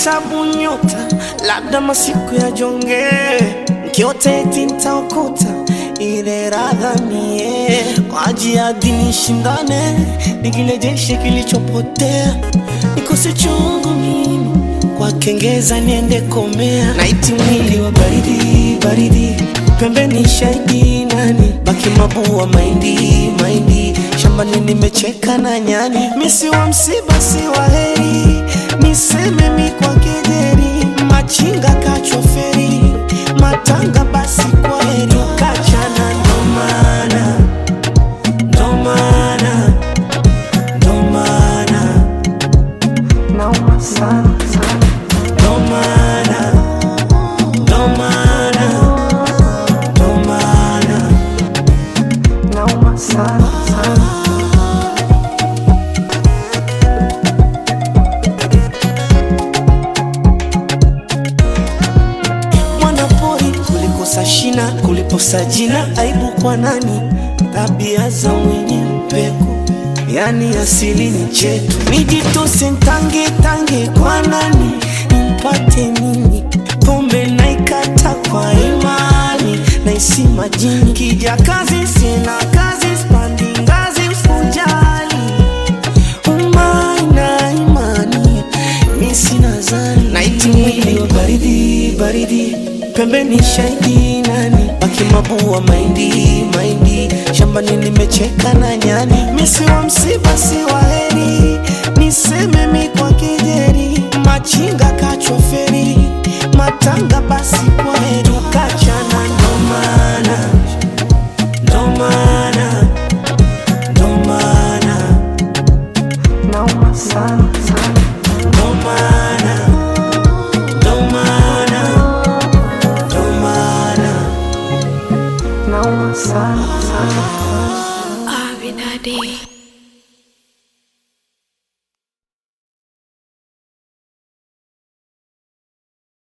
hesabu nyota, labda masiku ya jonge, mkiote eti ntaokota ile radha mie kwa ajili nishindane, nikirejeshe kilichopotea, nikose chungu mimi kwa kengeza niende komea, naiti mwili wa baridi baridi, pembeni shahidi nani, baki mabua maindi maindi, shambani nimecheka na nyani, misi wa msiba si wa heri, niseme mi kwa kejeri, machinga kachoferi, matanga basi kwa heri, kachana ndo maana ndo maana ndo maana nauma sana sana ndo maana ndo maana ndo maana nauma sana sana mwanapori kulikosa shina kuliposa jina aibu kwa nani tabia za mwenye mpeko yani asili ni chetu nijitose ntange tange kwa nani nimpate nini pombe naikata kwa imani naisi majini kija kazi sina kazi spandi ngazi usijali umaina imani mi sina zani naiti mwili wa baridi baridi pembeni shahidi nani baki mabua maindi maindi shambani nimecheka na nyani misi wa msiba si wa heri niseme mi kwa kejeri machinga kachoferi matanga basi kwa heri kachana ndo maana ndo maana ndo maana nauma sana sana ndo maana ndo maana ndo maana nauma sana sana Abinadi.